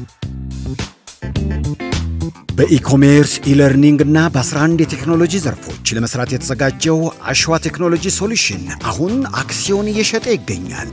በኢኮሜርስ ኢለርኒንግ እና በ11 የቴክኖሎጂ ዘርፎች ለመስራት የተዘጋጀው አሸዋ ቴክኖሎጂ ሶሉሽን አሁን አክሲዮን እየሸጠ ይገኛል።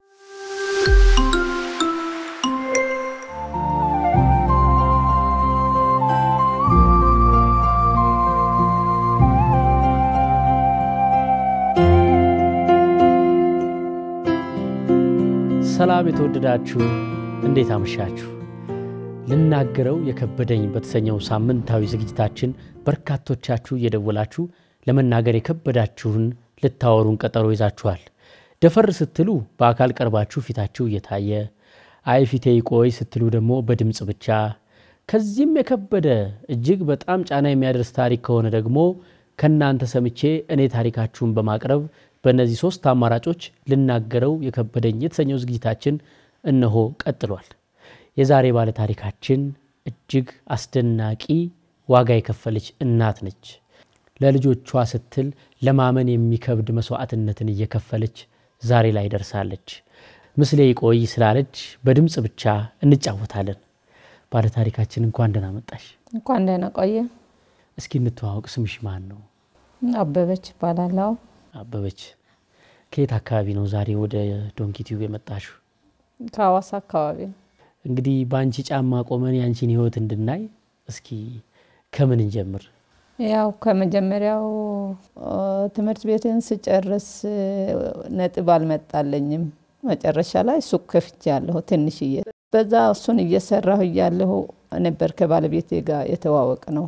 ሰላም የተወደዳችሁ እንዴት አመሻችሁ? ልናገረው የከበደኝ በተሰኘው ሳምንታዊ ዝግጅታችን በርካቶቻችሁ እየደወላችሁ ለመናገር የከበዳችሁን ልታወሩን ቀጠሮ ይዛችኋል። ደፈር ስትሉ በአካል ቀርባችሁ ፊታችሁ እየታየ አይ ፊቴ ይቆይ ስትሉ ደግሞ በድምፅ ብቻ ከዚህም የከበደ እጅግ በጣም ጫና የሚያደርስ ታሪክ ከሆነ ደግሞ ከእናንተ ሰምቼ እኔ ታሪካችሁን በማቅረብ በእነዚህ ሶስት አማራጮች ልናገረው የከበደኝ የተሰኘው ዝግጅታችን እነሆ ቀጥሏል። የዛሬ ባለ ታሪካችን እጅግ አስደናቂ ዋጋ የከፈለች እናት ነች። ለልጆቿ ስትል ለማመን የሚከብድ መስዋዕትነትን እየከፈለች ዛሬ ላይ ደርሳለች። ምስሌ ይቆይ ስላለች በድምፅ ብቻ እንጫወታለን። ባለ ታሪካችን እንኳን ደህና መጣሽ። እንኳን ደህና ቆየ። እስኪ እንተዋወቅ። ስምሽ ማን ነው? አበበች ይባላለው። አበበች ከየት አካባቢ ነው ዛሬ ወደ ዶንኪቲዩብ የመጣሽው? ከሀዋሳ አካባቢ ነው። እንግዲህ በአንቺ ጫማ ቆመን የአንቺን ህይወት እንድናይ እስኪ ከምን እንጀምር? ያው ከመጀመሪያው ትምህርት ቤትን ስጨርስ ነጥብ አልመጣለኝም። መጨረሻ ላይ ሱቅ ከፍቼ ያለሁ ትንሽዬ። በዛ እሱን እየሰራሁ እያለሁ ነበር ከባለቤቴ ጋር የተዋወቅ ነው።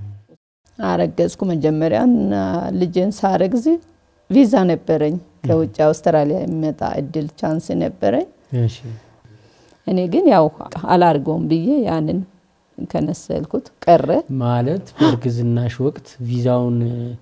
አረገዝኩ። መጀመሪያ ልጄን ሳረግዝ ቪዛ ነበረኝ ከውጭ አውስትራሊያ የሚመጣ እድል ቻንስ ነበረኝ። እኔ ግን ያው አላርገውም ብዬ ያንን ከነሰልኩት ቀረ። ማለት በእርግዝናሽ ወቅት ቪዛውን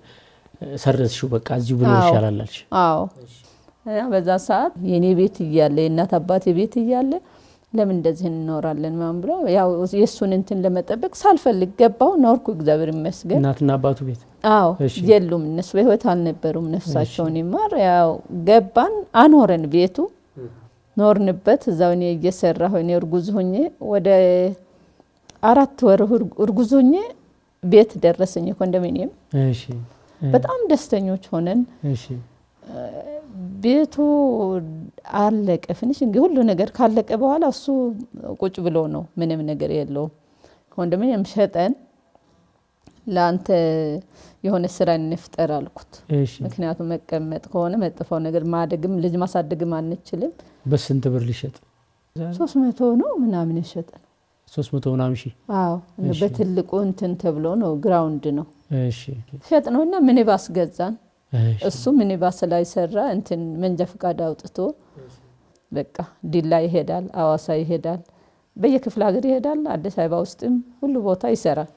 ሰረዝሽው፣ በቃ እዚሁ ብኖር ይሻላል አልሽ? አዎ። በዛ ሰዓት የእኔ ቤት እያለ የእናት አባቴ ቤት እያለ ለምን እንደዚህ እንኖራለን ምናምን ብለው ያው የእሱን እንትን ለመጠበቅ ሳልፈልግ ገባው ኖርኩ። እግዚአብሔር ይመስገን። እናትና አባቱ ቤት አዎ የሉም፣ እነሱ በህይወት አልነበሩም። ነፍሳቸውን ይማር። ያው ገባን፣ አኖረን ቤቱ ኖርንበት። እዛው እኔ እየሰራሁ እኔ እርጉዝ ሆኜ ወደ አራት ወር እርጉዝ ሆኜ ቤት ደረሰኝ ኮንዶሚኒየም። በጣም ደስተኞች ሆነን ቤቱ አለቀ። ፍንሽ እንግዲህ ሁሉ ነገር ካለቀ በኋላ እሱ ቁጭ ብሎ ነው፣ ምንም ነገር የለውም። ኮንዶሚኒየም ሸጠን ለአንተ የሆነ ስራ እንፍጠር አልኩት። ምክንያቱም መቀመጥ ከሆነ መጥፋው ነገር ማደግም ልጅ ማሳደግም አንችልም። በስንት ብር ሊሸጥ? ሶስት መቶ ነው ምናምን የሸጠ ነው። ሶስት መቶ ምናምን ሺህ አዎ፣ በትልቁ እንትን ተብሎ ነው ግራውንድ ነው ሸጥ ነው እና ሚኒባስ ገዛን። እሱ ሚኒባስ ላይ ሰራ እንትን መንጃ ፈቃድ አውጥቶ በቃ ዲላ ይሄዳል፣ አዋሳ ይሄዳል፣ በየክፍለ ሀገር ይሄዳል። አዲስ አበባ ውስጥም ሁሉ ቦታ ይሰራል።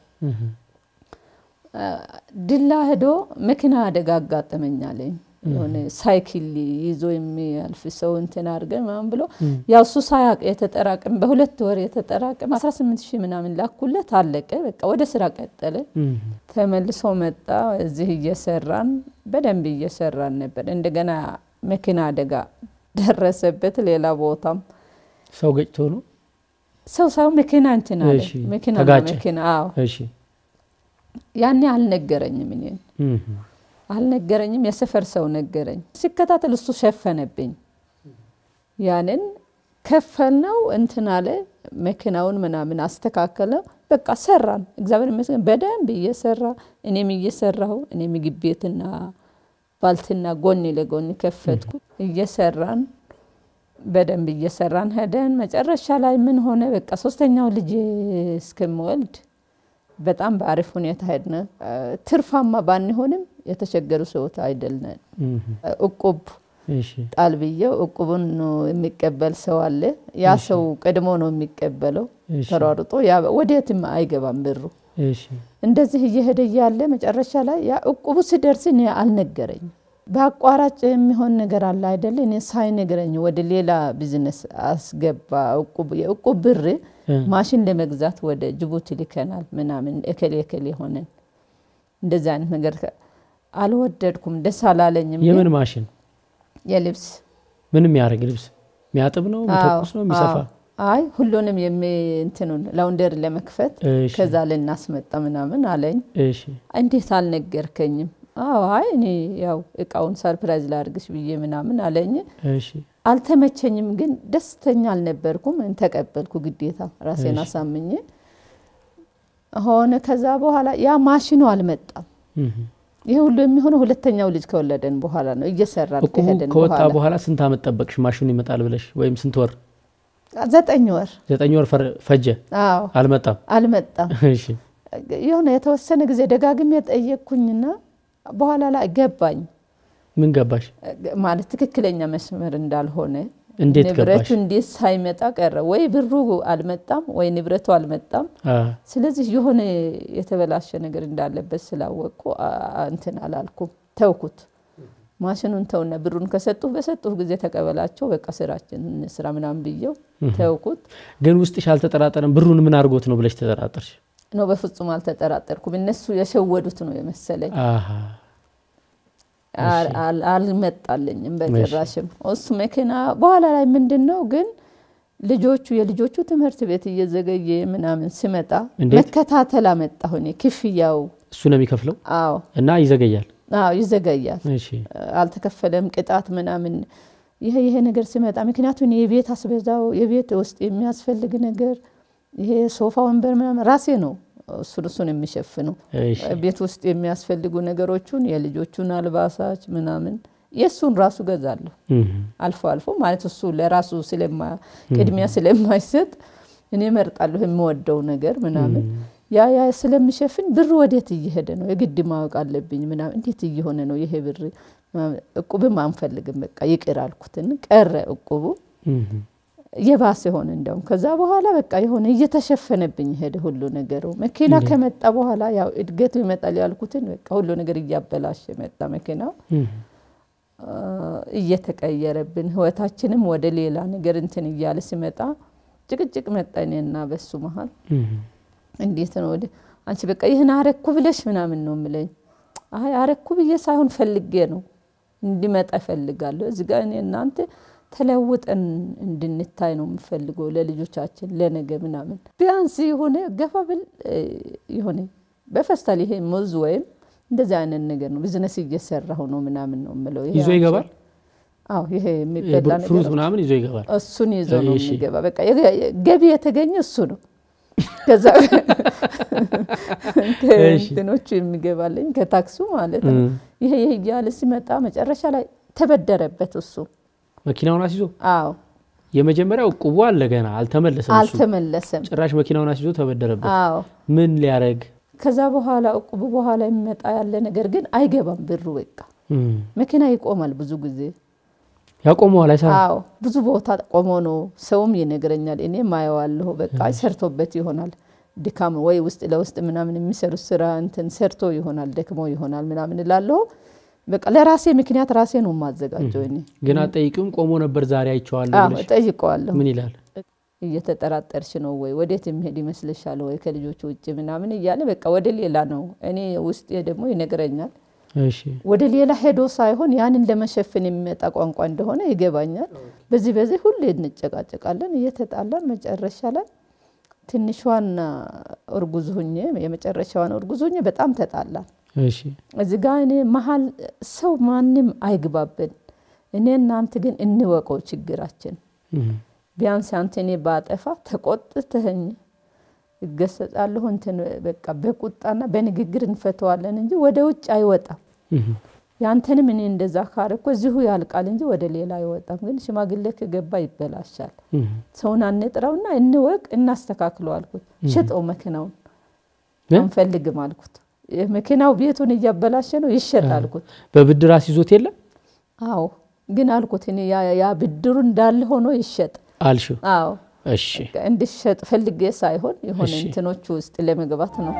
ዲላ ሄዶ መኪና አደጋ አጋጠመኛለኝ። የሆነ ሳይክል ይዞ የሚያልፍ ሰው እንትን አድርገን ምናምን ብሎ ያው እሱ ሳያቅ የተጠራቅም በሁለት ወር የተጠራቅም 18 ሺህ ምናምን ላኩለት። አለቀ። በቃ ወደ ስራ ቀጠለ። ተመልሶ መጣ። እዚህ እየሰራን በደንብ እየሰራን ነበር። እንደገና መኪና አደጋ ደረሰበት። ሌላ ቦታም ሰው ገጭቶ ነው ሰው ሰው መኪና እንትን አለ መኪና መኪና አዎ ያኔ አልነገረኝም እኔን አልነገረኝም። የሰፈር ሰው ነገረኝ። ሲከታተል እሱ ሸፈነብኝ። ያንን ከፈልነው እንትን አለ መኪናውን ምናምን አስተካከለ። በቃ ሰራን። እግዚአብሔር ይመስገን በደንብ እየሰራ እኔም እየሰራሁ እኔ ምግብ ቤትና ባልትና ጎን ለጎን ከፈትኩ። እየሰራን በደንብ እየሰራን ሄደን መጨረሻ ላይ ምን ሆነ? በቃ ሶስተኛው ልጅ እስከምወልድ በጣም በአሪፍ ሁኔታ ሄድነ። ትርፋማ ባንሆንም የተቸገሩ ሰዎች አይደልነን። እቁብ ጣል ብዬው እቁቡን የሚቀበል ሰው አለ። ያ ሰው ቀድሞ ነው የሚቀበለው ተሯርጦ፣ ወዴትም አይገባም ብሩ። እንደዚህ እየሄደ እያለ መጨረሻ ላይ ያ እቁቡ ሲደርስ እኔ አልነገረኝም። በአቋራጭ የሚሆን ነገር አለ አይደለ? እኔ ሳይነግረኝ ወደ ሌላ ቢዝነስ አስገባ። የእቁብ ብር ማሽን ለመግዛት ወደ ጅቡቲ ልከናል ምናምን እከሌ እከሌ ሆነን እንደዚህ አይነት ነገር አልወደድኩም፣ ደስ አላለኝም። የምን ማሽን? የልብስ ምን የሚያደርግ ልብስ የሚያጥብ ነው የሚተኩስ ነው የሚሰፋ? አይ ሁሉንም እንትኑን ላውንደር ለመክፈት እሺ፣ ከዛ ልናስመጣ ምናምን አለኝ። እሺ፣ እንዴት አልነገርከኝም? አዎ አይ እኔ ያው እቃውን ሰርፕራይዝ ላድርግሽ ብዬ ምናምን አለኝ። እሺ፣ አልተመቸኝም፣ ግን ደስተኛ አልነበርኩም። ተቀበልኩ ግዴታ ራሴን እሺ። አሳምኜ ሆነ። ከዛ በኋላ ያ ማሽኑ አልመጣም። እህ። ይህ ሁሉ የሚሆነው ሁለተኛው ልጅ ከወለደን በኋላ ነው። እየሰራን እቁቡ ከሄድን ከወጣ በኋላ በኋላ ስንት አመት ጠበቅሽ ማሽኑ ይመጣል ብለሽ? ወይም ስንት ወር? ዘጠኝ ወር ዘጠኝ ወር ፈር- ፈጀ፣ አዎ አልመጣም። አልመጣም። እሺ፣ የሆነ የተወሰነ ጊዜ ደጋግሜ ጠየቅኩኝና በኋላ ላይ ገባኝ ምን ገባሽ? ማለት ትክክለኛ መስመር እንዳልሆነ እንዴት ንብረቱ ገባሽ? እንዴት ሳይመጣ ቀረ። ወይ ብሩ አልመጣም ወይ ንብረቱ አልመጣም። አ፣ ስለዚህ የሆነ የተበላሸ ነገር እንዳለበት ስላወቅኩ አ- እንትን አላልኩም፣ ተውኩት። ማሽኑን ተውና ብሩን ከሰጡህ በሰጡህ ጊዜ ተቀበላቸው፣ በቃ ስራችን ስራ ምናምን ብዬው ተውኩት። ግን ውስጥሽ አልተጠራጠረም? ብሩን ምን አድርጎት ነው ብለሽ ተጠራጠርሽ? ነው በፍጹም አልተጠራጠርኩም። እነሱ የሸወዱት ነው የመሰለኝ። አሃ፣ አል- አል- አልመጣልኝም በጭራሽም። እሱ መኪና በኋላ ላይ ምንድን ነው ግን ልጆቹ የልጆቹ ትምህርት ቤት እየዘገየ ምናምን ሲመጣ እንዴት? መከታተል አመጣሁ እኔ ክፍያው። እሱ ነው የሚከፍለው አዎ እና ይዘገያል። አዎ ይዘገያል፣ እሺ፣ አልተከፈለም ቅጣት ምናምን ይሄ ይሄ ነገር ሲመጣ ምክንያቱም የቤት አስቤዛው የቤት ውስጥ የሚያስፈልግ ነገር ይሄ ሶፋ ወንበር ምናምን ራሴ ነው እሱን እሱን የሚሸፍነው እሺ፣ ቤት ውስጥ የሚያስፈልጉ ነገሮቹን የልጆቹን አልባሳች ምናምን የእሱን ራሱ ገዛለሁ እህ፣ አልፎ አልፎ ማለት እሱ ለራሱ ስለማ ቅድሚያ ስለማይሰጥ እኔ እመርጣለሁ የምወደው ነገር ምናምን ያ ያ ስለሚሸፍን ብር ወዴት እየሄደ ነው የግድ ማወቅ አለብኝ ምናምን እንዴት እየሆነ ነው ይሄ ብር ምናምን። እቁብም አንፈልግም በቃ ይቅር አልኩትን ቀረ እቁቡ እህ፣ የባሰ ሆነ እንደውም ከዛ በኋላ በቃ የሆነ እየተሸፈነብኝ ሄደ ሁሉ ነገሩ መኪና ከመጣ በኋላ ያው እድገቱ ይመጣል ያልኩትን በቃ ሁሉ ነገር እያበላሸ መጣ መኪናው እህ፣ አ፣ እየተቀየረብን ህይወታችንም ወደ ሌላ ነገር እንትን እያለ ሲመጣ ጭቅጭቅ መጣ እኔና በሱ መሀል እህ። እንዴት ነው ወደ አንቺ በቃ ይህን አረኩ ብለሽ ምናምን ነው ምለኝ አይ አረኩ ብዬ ሳይሆን ፈልጌ ነው እንዲመጣ እፈልጋለሁ እዚህ ጋር እኔ እናንተ ተለውጠን እንድንታይ ነው የምፈልገው ለልጆቻችን ለነገ ምናምን ቢያንስ የሆነ ገፋ ብል እ፣ የሆነ በፈስታል ይሄ ሙዝ ወይም እንደዚህ አይነት ነገር ነው ቢዝነስ እየሰራሁ ነው ምናምን ነው የምለው ይሄ ይዞ ይገባል። አዎ ይሄ የሚበላ ፍሩት ነገር ምናምን ይዞ ይገባል። እሱን ይዞ ነው እሺ። የሚገባ። በቃ የገ- ገቢ የተገኘ እሱ ነው። ከዛ ከእንትኖቹ የሚገባለኝ ከታክሱ ማለት ነው። እህ፣ ይሄ ይሄ እያለ ሲመጣ መጨረሻ ላይ ተበደረበት እሱ። መኪናውን አስይዞ አዎ የመጀመሪያው እቁቡ አለ ገና አልተመለሰም። እሱ አልተመለሰም። ጭራሽ መኪናውን አስይዞ ተበደረበት። አዎ ምን ሊያረግ? ከዛ በኋላ እቁቡ በኋላ የሚመጣ ያለ ነገር ግን አይገባም ብሩ። በቃ እህ፣ መኪና ይቆማል ብዙ ጊዜ። ያቆመዋል፣ አይሰራም። አዎ ብዙ ቦታ ቆሞ ነው። ሰውም ይነግረኛል፣ እኔ ማየዋለሁ። በቃ ሰርቶበት ይሆናል ድካም ወይ ውስጥ ለውስጥ ምናምን የሚሰሩት ስራ እንትን ሰርቶ ይሆናል ደክሞ ይሆናል ምናምን እላለሁ። በቃ ለራሴ ምክንያት ራሴ ነው የማዘጋጀው እኔ። ግን አጠይቂውም ቆሞ ነበር ዛሬ አይቼዋለሁ አዎ ብለሽ እጠይቀዋለሁ። ምን ይላል? እየተጠራጠርሽ ነው ወይ ወዴት የሚሄድ ይመስልሻል ወይ ከልጆቹ ውጭ ምናምን እያለ በቃ ወደ ሌላ ነው። እኔ ውስጤ ደግሞ ይነግረኛል እሺ ወደ ሌላ ሄዶ ሳይሆን ያንን ለመሸፈን የሚመጣ ቋንቋ እንደሆነ ይገባኛል። በዚህ በዚህ ሁሌ እንጨቃጨቃለን፣ እየተጣላን መጨረሻ ላይ ትንሿን እርጉዝ ሁኜ የመጨረሻዋን እርጉዝ ሁኜ በጣም ተጣላን። እሺ እዚ ጋ እኔ መሀል ሰው ማንም አይግባብን። እኔ እናንተ ግን እንወቀው ችግራችን። እህ፣ ቢያንስ አንተ እኔ ባጠፋ ተቆጥተኸኝ እገሰጻለሁ እንትን በቃ በቁጣና በንግግር እንፈተዋለን እንጂ ወደ ውጭ አይወጣም። እህ፣ ያንተንም እኔ እንደዛ ካረኮ እዚሁ ያልቃል እንጂ ወደ ሌላ አይወጣም። ግን ሽማግሌ ከገባ ይበላሻል። እህ። ሰውን አንጥራውና እንወቅ እናስተካክለው አልኩት። ሽጠው መኪናውን እ? አንፈልግም አልኩት። መኪናው ቤቱን እያበላሸ ነው ይሸጥ አልኩት። በብድር አስይዞት የለም አዎ ግን አልኩት እኔ ያ- ያ ብድሩ እንዳለ ሆኖ ይሸጥ። አልሽው? አዎ እሺ እንዲሸጥ ፈልጌ ሳይሆን የሆነ እሺ። እንትኖቹ ውስጥ ለመግባት ነው።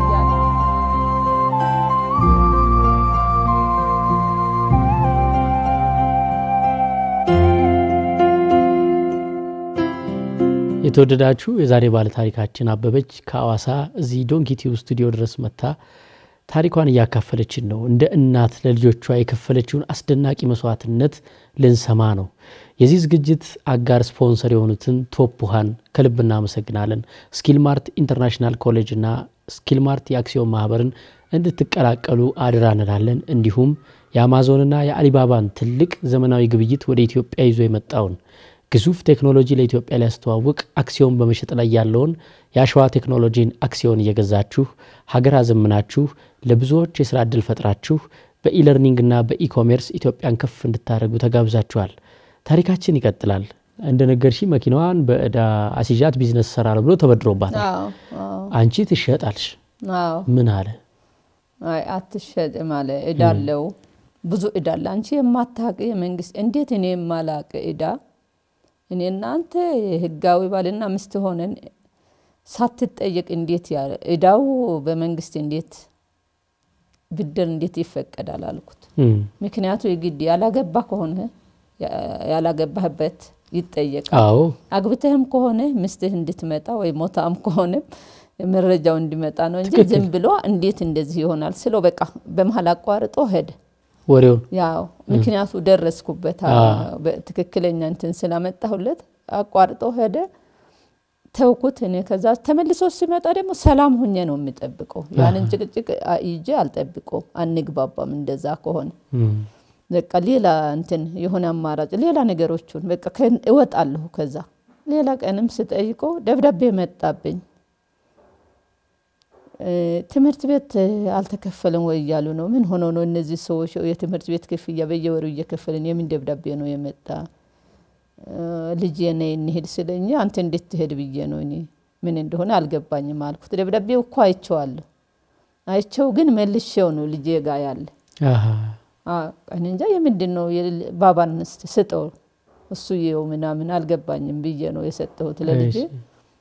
የተወደዳችሁ የዛሬ ባለ ታሪካችን አበበች ከአዋሳ እዚህ ዶንኪቲው ስቱዲዮ ድረስ መታ ታሪኳን እያካፈለችን ነው። እንደ እናት ለልጆቿ የከፈለችውን አስደናቂ መስዋዕትነት ልንሰማ ነው። የዚህ ዝግጅት አጋር ስፖንሰር የሆኑትን ቶፕ ውሃን ከልብ እናመሰግናለን። ስኪልማርት ኢንተርናሽናል ኮሌጅ እና ስኪልማርት የአክሲዮን ማህበርን እንድትቀላቀሉ አድራ እንላለን። እንዲሁም የአማዞንና የአሊባባን ትልቅ ዘመናዊ ግብይት ወደ ኢትዮጵያ ይዞ የመጣውን ግዙፍ ቴክኖሎጂ ለኢትዮጵያ ሊያስተዋውቅ አክሲዮን በመሸጥ ላይ ያለውን የአሸዋ ቴክኖሎጂን አክሲዮን እየገዛችሁ ሀገር አዘምናችሁ ለብዙዎች የስራ ዕድል ፈጥራችሁ በኢለርኒንግና በኢኮሜርስ ኢትዮጵያን ከፍ እንድታደርጉ ተጋብዛችኋል። ታሪካችን ይቀጥላል። እንደ ነገርሺ መኪናዋን በእዳ አሲዣት ቢዝነስ ሰራለሁ ብሎ ተበድሮባታል። አንቺ ትሸጣልሽ። ምን አለ? አይ አትሸጥም አለ። እዳለው ብዙ እዳ አለ። አንቺ የማታውቅ የመንግስት እንዴት እኔ የማላውቅ እዳ እኔ እናንተ ህጋዊ ባልና ሚስት ሆነን ሳትጠየቅ እንዴት ያለ እዳው በመንግስት እንዴት ብድር እንዴት ይፈቀዳል አልኩት። ምክንያቱ የግድ ያላገባ ከሆነ ያላገባህበት ይጠየቃል። አዎ አግብተህም ከሆነ ሚስትህ እንድትመጣ ወይ ሞታም ከሆነ መረጃው እንዲመጣ ነው እንጂ ትክክል። ዝም ብሎ እንዴት እንደዚህ ይሆናል ስለው በቃ በመሀል አቋርጦ ሄደ። ወሬውን ያው ምክንያቱ ደረስኩበት አዎ። ትክክለኛ እንትን ስላመጣሁለት አቋርጦ ሄደ። ተውኩት። እኔ ከዛ ተመልሶ ሲመጣ ደግሞ ሰላም ሁኜ ነው የሚጠብቀው። ያንን ጭቅጭቅ ይዤ አልጠብቀው፣ አንግባባም። እንደዛ ከሆነ እም፣ በቃ ሌላ እንትን የሆነ አማራጭ ሌላ ነገሮቹን በቃ ከ- እወጣለሁ። ከዛ ሌላ ቀንም ስጠይቀው ደብዳቤ መጣብኝ። እ፣ ትምህርት ቤት እ፣ አልተከፈለም ወይ እያሉ ነው። ምን ሆኖ ነው እነዚህ ሰዎች የትምህርት ቤት ክፍያ በየወሩ እየከፈልን የምን ደብዳቤ ነው የመጣ? እ፣ ልጄ ነይ እንሄድ ስለኝ አንተ እንዴት ትሄድ ብዬ ነው እኔ ምን እንደሆነ አልገባኝም አልኩት። ደብዳቤው እኮ አይቼዋለሁ። አይቼው ግን መልሼው ነው ልጄ ጋ ያለ አሃ፣ እኔ እንጃ የምንድን ነው የሌለ- ባባን እስቲ ስጠው እሱ ይኸው ምናምን አልገባኝም ብዬ ነው የሰጠሁት ለልጄ። እሺ።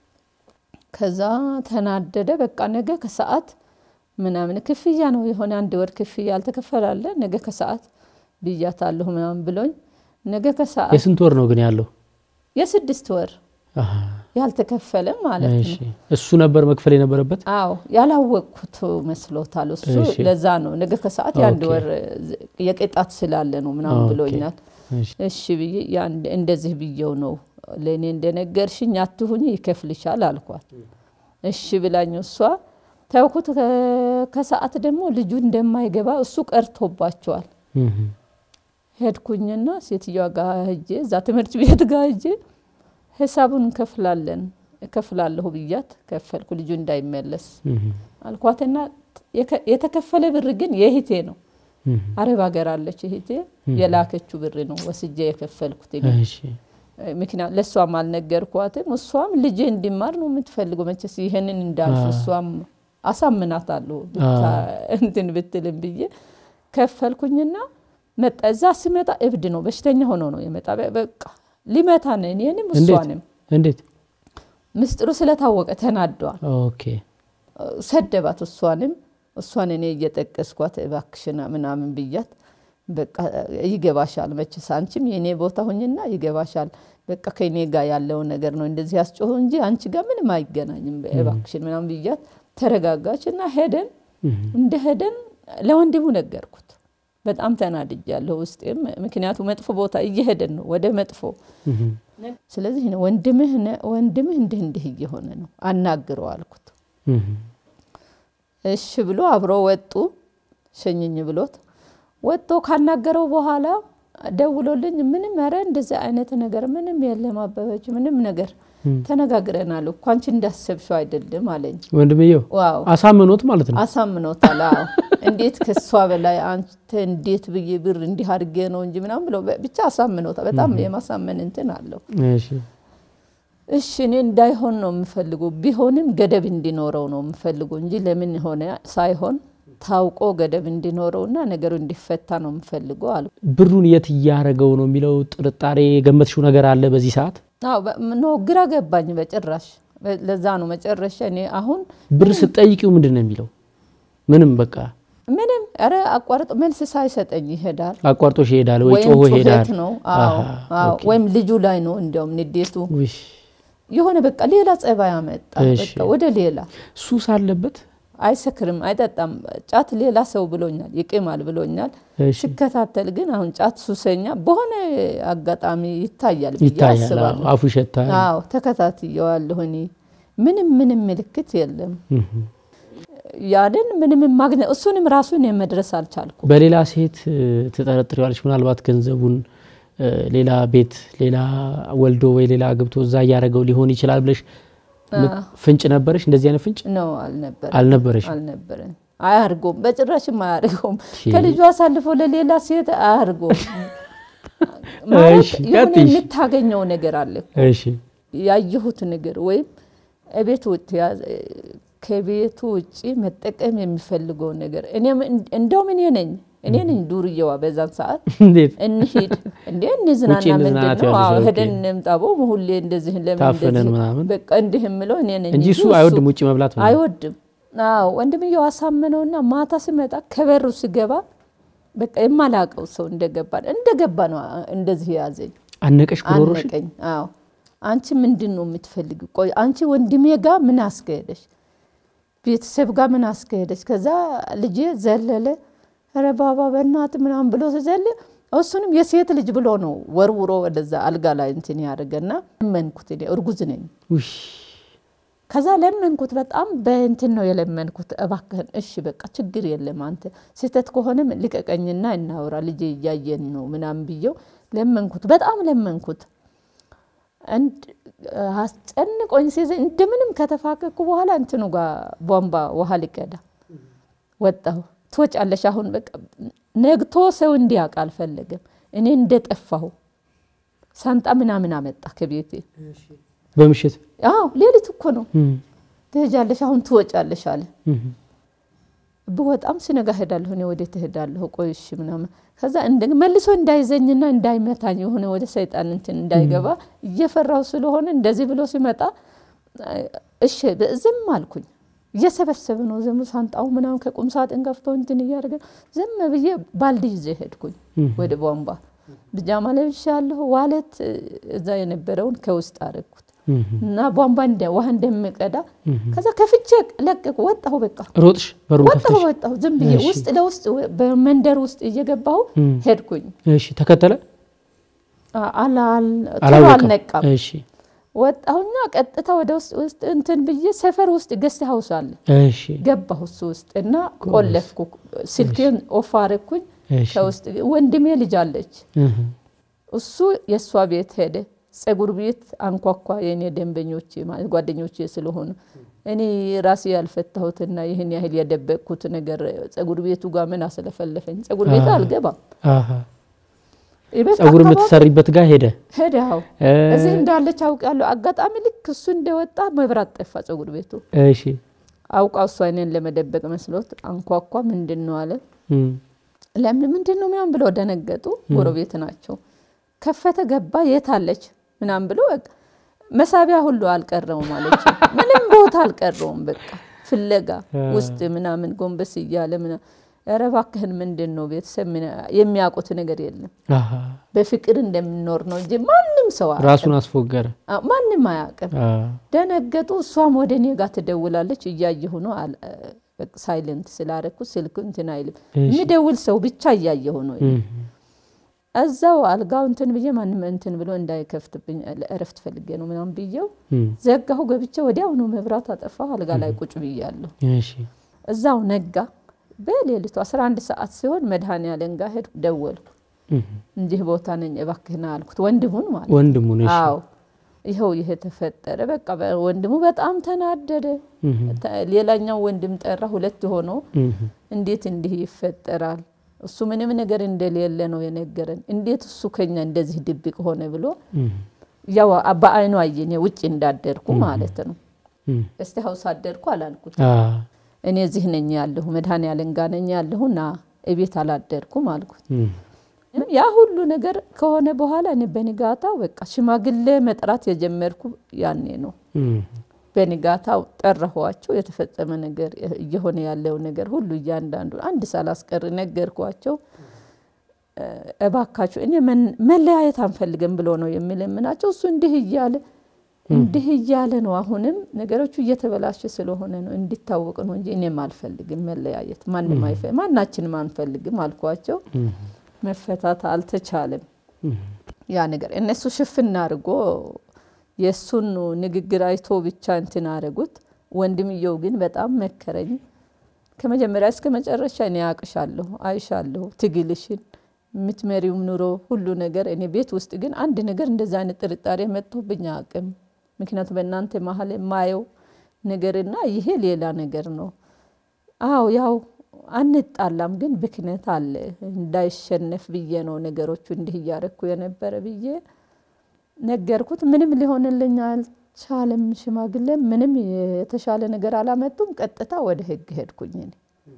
ከዛ ተናደደ። በቃ ነገ ከሰዓት ምናምን ክፍያ ነው የሆነ አንድ ወር ክፍያ አልተከፈላለ ነገ ከሰዓት ብያታለሁ ምናምን ብሎኝ ነገ ከሰዓት የስንት ወር ነው ግን ያለው? የስድስት ወር አሃ፣ ያልተከፈለ ማለት እሺ። ነው። እሱ ነበር መክፈል የነበረበት። አዎ ያላወቅኩት መስሎታል እሱ። እሺ። ለዛ ነው ነገ ከሰዓት የአንድ ኦኬ። ወር የቅጣት ስላለ ነው ምናምን ኦኬ። ብሎኛል። እሺ። እሺ ብዬ ያን እንደዚህ ብዬው ነው ለእኔ እንደነገርሽኝ አትሁኝ ይከፍልሻል አልኳት። እሺ ብላኝ እሷ ተውኩት። ከ- ከሰዓት ደግሞ ልጁ እንደማይገባ እሱ ቀርቶባቸዋል። እም፣ ሄድኩኝና ሴትዮዋ ጋር ሄጄ እዛ ትምህርት ቤት ጋር ሄጄ ሂሳቡን እንከፍላለን እከፍላለሁ ብያት ከፈልኩ ልጁ እንዳይመለስ እም፣ አልኳትና የከ- የተከፈለ ብር ግን የእህቴ ነው። እም፣ አረብ ሀገር አለች እህቴ የላከችው ብር ነው ወስጄ የከፈልኩት እኔ። እሺ። ምክንያት ለእሷም አልነገርኳትም። እሷም ልጄ እንዲማር ነው የምትፈልገው። መቼስ ይህንን እንዳልፍ እሷም አሳምናታለሁ ብታ- እንትን ብትልም ብዬ ከፈልኩኝና መጣ። እዛ ስመጣ እብድ ነው በሽተኛ ሆኖ ነው የመጣ። በ- በቃ ሊመታ ነው እኔንም እንዴት እሷንም። እንዴት? ምስጢሩ ስለታወቀ ተናደዋል። ኦኬ ሰደባት እሷንም እሷን እኔ እየጠቀስኳት እባክሽና ምናምን ብያት በቃ ይገባሻል፣ መችስ አንቺም የእኔ ቦታ ሁኝና ይገባሻል። በቃ ከእኔ ጋር ያለው ነገር ነው እንደዚህ ያስጮሁ እንጂ አንቺ ጋር ምንም አይገናኝም፣ እባክሽን ምናምን ብያት ተረጋጋች እና ሄደን እንደ ሄደን ለወንድሙ ነገርኩት። በጣም ተናድጃለሁ ውስጤም፣ ምክንያቱ መጥፎ ቦታ እየሄደን ነው ወደ መጥፎ እም፣ ስለዚህ ነው ወንድምህ ነ- ወንድምህ እንዲህ እንዲህ እየሆነ ነው አናግረው አልኩት። እም፣ እሺ ብሎ አብሮ ወጡ። ሸኝኝ ብሎት ወጥቶ ካናገረው በኋላ ደውሎልኝ ምንም ኧረ እንደዚህ አይነት ነገር ምንም የለም አበበች፣ ምንም ነገር ተነጋግረናል እኮ አንቺ እንዳሰብሽው አይደለም አለኝ። ወንድምየው ዋው አሳምኖት ማለት ነው። አሳምኖታል። አዎ እንዴት ከሷ በላይ አንተ እንዴት ብዬ ብር እንዲህ አድርጌ ነው እንጂ ምናምን ብሎ ብቻ አሳምኖታል። በጣም የማሳመን እንትን አለው። እሺ እሺ እኔ እንዳይሆን ነው የምፈልገው፣ ቢሆንም ገደብ እንዲኖረው ነው የምፈልገው እንጂ ለምን ሆነ ሳይሆን ታውቆ ገደብ እንዲኖረውና ነገሩ እንዲፈታ ነው የምፈልገው አሉ። ብሩን የት እያደረገው ነው የሚለው ጥርጣሬ የገመትሽው ነገር አለ በዚህ ሰዓት? አዎ በ- ኖ ግራ ገባኝ በጭራሽ። በ- ለዛ ነው መጨረሻ እኔ አሁን ብር ስጠይቂው ምንድን ነው የሚለው? ምንም በቃ ምንም ኧረ አቋርጦ መልስ ሳይሰጠኝ ይሄዳል። አቋርጦሽ ይሄዳል ወይ ወይም ጮሆ ይሄዳል? ጩኸት ነው አዎ፣ አሃ፣ አዎ። ኦኬ። ወይም ልጁ ላይ ነው እንዲያውም ንዴቱ ውይ፣ የሆነ በቃ ሌላ ጸባይ አመጣ። እሺ። በቃ ወደ ሌላ ሱስ አለበት? አይሰክርም፣ አይጠጣም። ጫት ሌላ ሰው ብሎኛል፣ ይቅማል ብሎኛል። ሲከታተል ግን አሁን ጫት ሱሰኛ በሆነ አጋጣሚ ይታያል ብዬ ይታያል። አስባለሁ። አፉ ይሸታል። አዎ ተከታትየዋለሁ እኔ ምንም ምንም ምልክት የለም። ያንን ምንም ማግኘት እሱንም ራሱን የመድረስ አልቻልኩም። በሌላ ሴት ትጠረጥሪዋለች። ምናልባት ገንዘቡን ሌላ ቤት ሌላ ወልዶ ወይ ሌላ አግብቶ እዛ እያደረገው ሊሆን ይችላል ብለሽ ፍንጭ ነበረሽ? እንደዚህ አይነት ፍንጭ ነው አልነበረ አልነበረሽ? አልነበረን። አያርጎም፣ በጭራሽም አያርገውም። ከልጁ አሳልፎ ለሌላ ሴት አያርጎም። ማለት የሆነ የምታገኘው ነገር አለ እኮ እሺ ያየሁት ነገር ወይም እቤት ውጭ ከቤቱ ውጭ መጠቀም የሚፈልገው ነገር እኔም እንደውም እኔ ነኝ እኔ ነኝ ዱርዬዋ በዛን ሰዓት እንዴት እንሂድ እንዴ እንዝናና ውጪ እንዝናናት ምንድን ነው ያለሽ፣ አዎ ኦኬ። ሄደን እንምጣቦ ሁሌ እንደዚህ ለምን ታፍነን እንደዚህ ምናምን? በቃ እንዲህ የምለው እኔ ነኝ እንጂ እሱ አይወድም ውጭ መብላት ምናምን። አይወድም አዎ ወንድምየው አሳመነውና ማታ ሲመጣ ከበሩ ሲገባ በቃ የማላቀው ሰው እንደገባ እንደገባ ነው እንደዚህ የያዘኝ አነቀሽ ጉሮሮሽ? አነቀኝ። አዎ አንቺ ምንድን ነው የምትፈልግ? ቆይ አንቺ ወንድሜ ጋር ምን አስከሄደሽ? ቤተሰብ ጋር ምን አስከሄደች? ከዛ ልጄ ዘለለ ኧረ ባባ በእናት ምናምን ብሎ ሲዘል እሱንም የሴት ልጅ ብሎ ነው ወርውሮ ወደዛ አልጋ ላይ እንትን ያደርገና ለመንኩት። እኔ እርጉዝ ነኝ። ውይ ከዛ ለመንኩት። በጣም በእንትን ነው የለመንኩት። እባክህን እሺ በቃ ችግር የለም አንተ ስህተት ከሆነም ልቀቀኝና እናውራ ልጄ እያየን ነው ምናምን ብየው ለመንኩት። በጣም ለመንኩት። እንድ አስጨንቆኝ ሲይዘ እንደምንም ከተፋቀኩ በኋላ እንትኑ ጋር ቧንቧ ውሃ ልቀዳ ወጣሁ። ትወጫለሽ አሁን በቃ ነግቶ ሰው እንዲያውቅ አልፈለገም። እኔ እንደጠፋሁ ሳንጣ ምናምን አመጣ ከቤቴ። በምሽት አዎ ሌሊት እኮ ነው። እም፣ ትሄጃለሽ አሁን ትወጫለሽ አለ። እም፣ ብወጣም ስነጋ ሄዳለሁ እኔ ወደ ትሄዳለሁ ቆይ እሺ ምናምን ከዛ እንደ መልሶ እንዳይዘኝና እንዳይመታኝ የሆነ ወደ ሰይጣን እንትን እንዳይገባ እየፈራው ስለሆነ እንደዚህ ብሎ ሲመጣ እሺ ዝም አልኩኝ። እየሰበሰብ ነው ዝም ሳንጣው ምናምን ከቁም ሳጥን ከፍቶ እንትን እያደረገ ዝም ብዬ ባልዲ ይዤ ሄድኩኝ ወደ ቧንቧ ብጃማ ለብሻለሁ። ዋለት እዛ የነበረውን ከውስጥ አደረግኩት እም። እና ቧንቧ እንደ ውሃ እንደምቀዳ ከዛ ከፍቼ ለቀቁ ወጣሁ በቃ ሮጥሽ በሩን ወጣሁ ከፍተሽ? ወጣሁ ዝም ብዬ እሺ። ውስጥ ለውስጥ በመንደር ውስጥ እየገባሁ እም። ሄድኩኝ። እሺ ተከተለ አ- አላ- አል- ቶሎ አላወቀም? አልነቃም። እሺ ወጣሁኛ ቀጥታ ወደ ውስጥ ውስጥ እንትን ብዬ ሰፈር ውስጥ ገስት ሀውስ አለ እሺ ገባሁ እሱ ውስጥ እና ቆለፍኩ። ስልኬን ኦፍ አረኩኝ። እሺ ከውስጥ ወንድሜ ልጅ አለች። እህ፣ እሱ የእሷ ቤት ሄደ። ጸጉር ቤት አንኳኳ። የእኔ ደንበኞቼ ማለት ጓደኞቼ ስለሆኑ እኔ ራሴ ያልፈታሁትና ይህን ያህል የደበቅኩት ነገር ጸጉር ቤቱ ጋር ምን አስለፈለፈኝ? ጸጉር ቤት አሃ። አልገባም። አሃ የቤት ጸጉር አካባቢ የምትሰሪበት ጋር ሄደ ሄደ። አዎ እ፣ እዚህ እንዳለች አውቃለሁ። አጋጣሚ ልክ እሱ እንደወጣ መብራት ጠፋ ጸጉር ቤቱ። እሺ አውቃ እሷ እኔን ለመደበቅ መስሎት አንኳኳ። ምንድን ነው አለ። እም፣ ለምን ምንድን ነው ምናምን ብለው ደነገጡ። ጎረቤት ናቸው። ከፈተ ገባ። የት አለች ምናምን ብሎ በቃ መሳቢያ ሁሉ አልቀረውም አለች። ምንም ቦታ አልቀረውም። በቃ ፍለጋ ውስጥ ምናምን ጎንበስ እያለ ምናምን ኧረ እባክህን ምንድን ነው ቤተሰብ ምን- የሚያውቁት ነገር የለም። አሃ በፍቅር እንደምንኖር ነው እንጂ ማንም ሰው አያውቅም። ራሱን አስፎገረ አ- ማንም አያውቅም። አ፣ ደነገጡ። እሷም ወደ እኔ ጋር ትደውላለች። እያየሁ ነው አል- በቃ ሳይለንት ስላረኩ ስልክ እንትን አይልም። እሺ። የሚደውል ሰው ብቻ እያየሁ ነው። እም፣ እዛው አልጋው እንትን ብዬ ማንም እንትን ብሎ እንዳይከፍትብኝ እረፍት ፈልጌ ነው ምናምን ብዬው እም፣ ዘጋሁ። ገብቼ ወዲያውኑ መብራት አጠፋሁ። አልጋ ላይ ቁጭ ብያለሁ። እሺ እዛው ነጋ። በሌሊቱ 11 ሰዓት ሲሆን መድኃኔዓለም ጋር ሄድኩ። ደወልኩ። እም፣ እንዲህ ቦታ ነኝ እባክህና አልኩት። ወንድሙን ማለት ወንድሙን እሺ አዎ ይኸው ይሄ ተፈጠረ። በቃ በ- ወንድሙ በጣም ተናደደ። እም፣ ተ- ሌላኛው ወንድም ጠራ። ሁለት ሆኖ እም፣ እንዴት እንዲህ ይፈጠራል? እሱ ምንም ነገር እንደሌለ ነው የነገረን። እንዴት እሱ ከኛ እንደዚህ ድብቅ ሆነ ብሎ እም፣ ያው በአይኑ አየኝ። ውጭ እንዳደርኩ ማለት ነው። እም፣ እስቲ ሀውስ አደርኩ አላልኩት። አ፣ እኔ እዚህ ነኝ ያለሁ መድኃኔዓለም ጋር ነኝ ያለሁ ና እቤት አላደርኩም አልኩት። እም፣ ያ ሁሉ ነገር ከሆነ በኋላ እኔ በንጋታው በቃ ሽማግሌ መጥራት የጀመርኩ ያኔ ነው። እም፣ በንጋታው ጠራኋቸው። የተፈጸመ ነገር እየሆነ ያለው ነገር ሁሉ እያንዳንዱ አንድ ሳላስቀር ነገርኳቸው። እ፣ እባካችሁ እኔ መን- መለያየት አንፈልግም ብሎ ነው የሚለምናቸው። እሱ እንዲህ እያለ እንዲህ እያለ ነው። አሁንም ነገሮቹ እየተበላሸ ስለሆነ ነው እንዲታወቅ ነው እንጂ እኔም አልፈልግም መለያየት፣ ማንም ማናችንም አንፈልግም አልኳቸው። መፈታት አልተቻለም። ያ ነገር እነሱ ሽፍና አድርጎ የእሱን ንግግር አይቶ ብቻ እንትን አደረጉት። ወንድምየው ግን በጣም መከረኝ። ከመጀመሪያ እስከ መጨረሻ እኔ አቅሻለሁ፣ አይሻለሁ፣ ትግልሽን የምትመሪውም ኑሮ ሁሉ ነገር እኔ ቤት ውስጥ ግን አንድ ነገር እንደዚ አይነት ጥርጣሬ መጥቶብኝ አቅም ምክንያቱም በእናንተ መሀል የማየው ነገርና ይሄ ሌላ ነገር ነው። አዎ ያው አንጣላም፣ ግን ብክነት አለ እንዳይሸነፍ ብዬ ነው ነገሮቹ እንዲህ እያረኩ የነበረ ብዬ ነገርኩት። ምንም ሊሆንልኝ አልቻለም። ሽማግሌ ምንም የተሻለ ነገር አላመጡም። ቀጥታ ወደ ህግ ሄድኩኝ። እኔ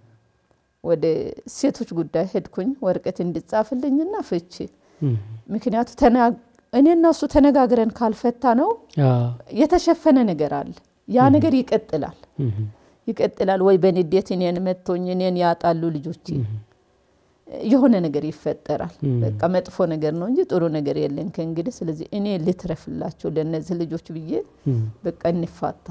ወደ ሴቶች ጉዳይ ሄድኩኝ ወረቀት እንዲጻፍልኝና ፍቺ ምክንያቱ እኔ እና እሱ ተነጋግረን ካልፈታ ነው የተሸፈነ ነገር አለ። ያ ነገር ይቀጥላል ይቀጥላል። ወይ በንዴት እኔን መቶኝ እኔን ያጣሉ ልጆች፣ የሆነ ነገር ይፈጠራል። በቃ መጥፎ ነገር ነው እንጂ ጥሩ ነገር የለን ከእንግዲህ። ስለዚህ እኔ ልትረፍላቸው ለእነዚህ ልጆች ብዬ በቃ እንፋታ።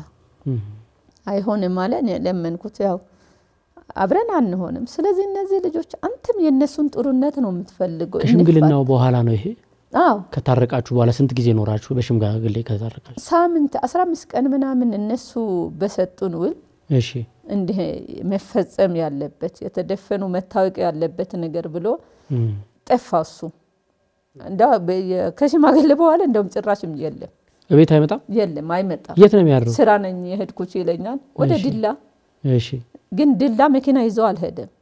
አይሆንም አለ። እኔ ለመንኩት። ያው አብረን አንሆንም። ስለዚህ እነዚህ ልጆች አንተም የእነሱን ጥሩነት ነው የምትፈልገው። ከሽምግልናው በኋላ ነው ይሄ አዎ ከታረቃችሁ በኋላ ስንት ጊዜ ኖራችሁ? በሽምግልና ከታረቃችሁ ሳምንት አስራ አምስት ቀን ምናምን እነሱ በሰጡን ውል እሺ እንዲህ መፈጸም ያለበት የተደፈኑ መታወቅ ያለበት ነገር ብሎ ጠፋ። እሱ እንዳ ከሽማግሌ በኋላ እንደውም ጭራሽም የለም እቤት አይመጣም የለም አይመጣም። የት ነው የሚያድረው? ስራ ነኝ የሄድኩት ይለኛል። ወደ እሺ። ድላ እሺ ግን ድላ መኪና ይዞ አልሄደም።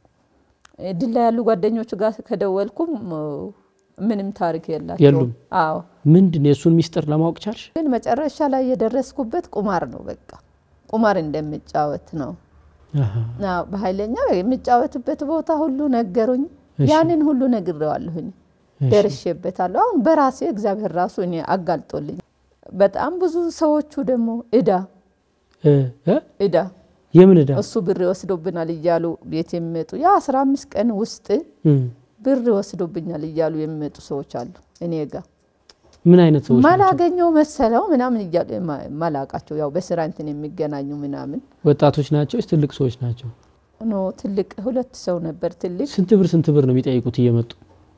ድላ ያሉ ጓደኞቹ ጋር ከደወልኩም ምንም ታሪክ የላቸው። የሉም። አዎ ምንድን ነው የእሱን ሚስጥር ለማወቅ ቻልሽ? ግን መጨረሻ ላይ የደረስኩበት ቁማር ነው። በቃ ቁማር እንደምጫወት ነው። አሃ። አዎ፣ በኃይለኛ የምጫወትበት ቦታ ሁሉ ነገሩኝ። እሺ። ያንን ሁሉ ነግሬዋለሁኝ፣ እሺ። ደርሼበታለሁ። አሁን በራሴ እግዚአብሔር ራሱ እኔ አጋልጦልኝ በጣም ብዙ ሰዎቹ ደግሞ እዳ እ እ እዳ የምን ዕዳ? እሱ ብር ይወስዶብናል እያሉ ቤት የሚመጡ ያ አስራ አምስት ቀን ውስጥ እም። ብር ይወስዶብኛል እያሉ የሚመጡ ሰዎች አሉ እኔ ጋር ምን አይነት ሰዎች ናቸው? ማላገኘው መሰለው ምናምን እያሉ ማ- ማላቃቸው ያው በስራ እንትን የሚገናኙ ምናምን ወጣቶች ናቸው ወይስ ትልቅ ሰዎች ናቸው? ኖ ትልቅ ሁለት ሰው ነበር ትልቅ ስንት ብር ስንት ብር ነው የሚጠይቁት እየመጡ?